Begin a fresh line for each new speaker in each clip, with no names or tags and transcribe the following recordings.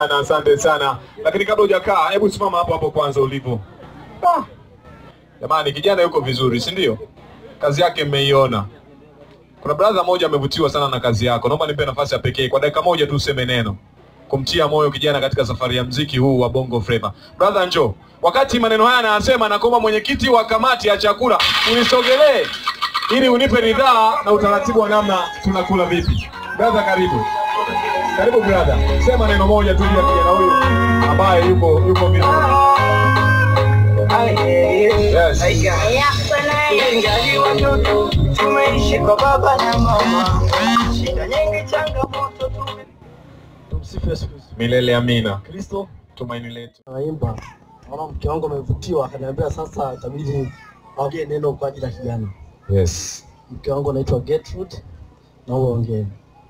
sana, asante sana. Lakini kabla hujakaa, hebu simama hapo hapo kwanza ulipo. Ah. Jamani, kijana yuko vizuri, si ndio? Kazi yake mmeiona. Kuna brother moja amevutiwa sana na kazi yako. Naomba nipe nafasi ya pekee kwa dakika moja tu useme neno kumtia moyo kijana katika safari ya mziki huu wa Bongo Flava. Brother njoo. Wakati maneno haya anasema, nakuomba mwenyekiti wa kamati ya chakula unisogelee ili unipe ridhaa na utaratibu wa namna tunakula vipi. Brother, karibu. Karibu brother. Sema neno moja tu juu ya kijana huyu ambaye yuko yuko vizuri. Yes.
Ingali watoto tumeishi kwa baba na mama, shida nyingi, changamoto tume
Tumsifu Yesu Kristo.
Milele amina.
Kristo
Tumaini letu.
naimba, naona mke wangu amevutiwa, akaniambia sasa itabidi aongee neno kwa ajili ya kijana.
Yes.
Mke wangu anaitwa Gertrude, na uongee.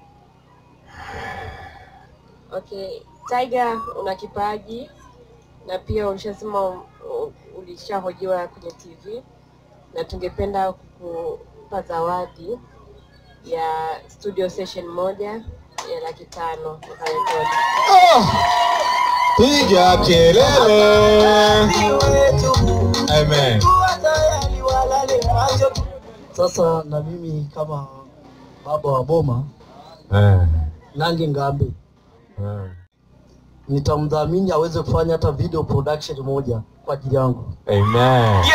Okay, Tiger una kipaji na pia ulishasema u- u- ulishahojiwa kwenye TV na tungependa kukupa zawadi ya studio session moja ya laki tano ukarekodi.
Piga kelele.
wetu
Amen.
kuwa tayari walale macho
Sasa na mimi kama baba wa boma
Eh.
Nangi Ngambi
Eh.
nitamdhamini aweze kufanya hata video production moja kwa ajili yangu.
Amen.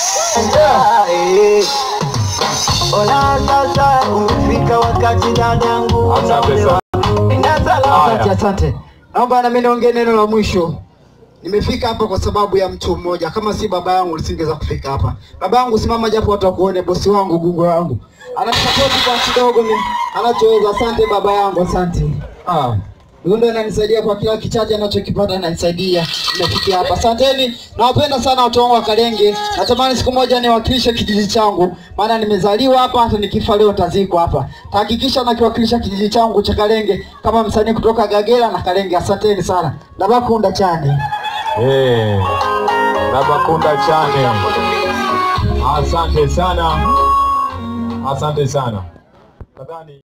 Eh. Ona sasa umefika wakati dadangu
Asante sana.
Ina salama.
Haya.
Asante, asante. Naomba na mimi niongee neno la mwisho. Nimefika hapa kwa sababu ya mtu mmoja. Kama si baba yangu nisingeweza kufika hapa. Baba yangu simama japo watu wakuone, bosi wangu, gungo wangu. Ananisapoti kwa kidogo ni anachoweza. Asante baba yangu, asante. Ah. Huyo ndo ananisaidia kwa kila kichache anachokipata ananisaidia. Nimefikia hapa. Asanteni. Nawapenda sana watu wangu wa Kalenge. Natamani siku moja niwakilishe kijiji changu. Maana nimezaliwa hapa hata nikifa leo tazikwa hapa. Tahakikisha nakiwakilisha kijiji changu cha Kalenge kama msanii kutoka Gagera na Kalenge. Asanteni sana. Dabakunda chane.
Eh. Nabakunda chane. Asante sana. Asante sana. Nadhani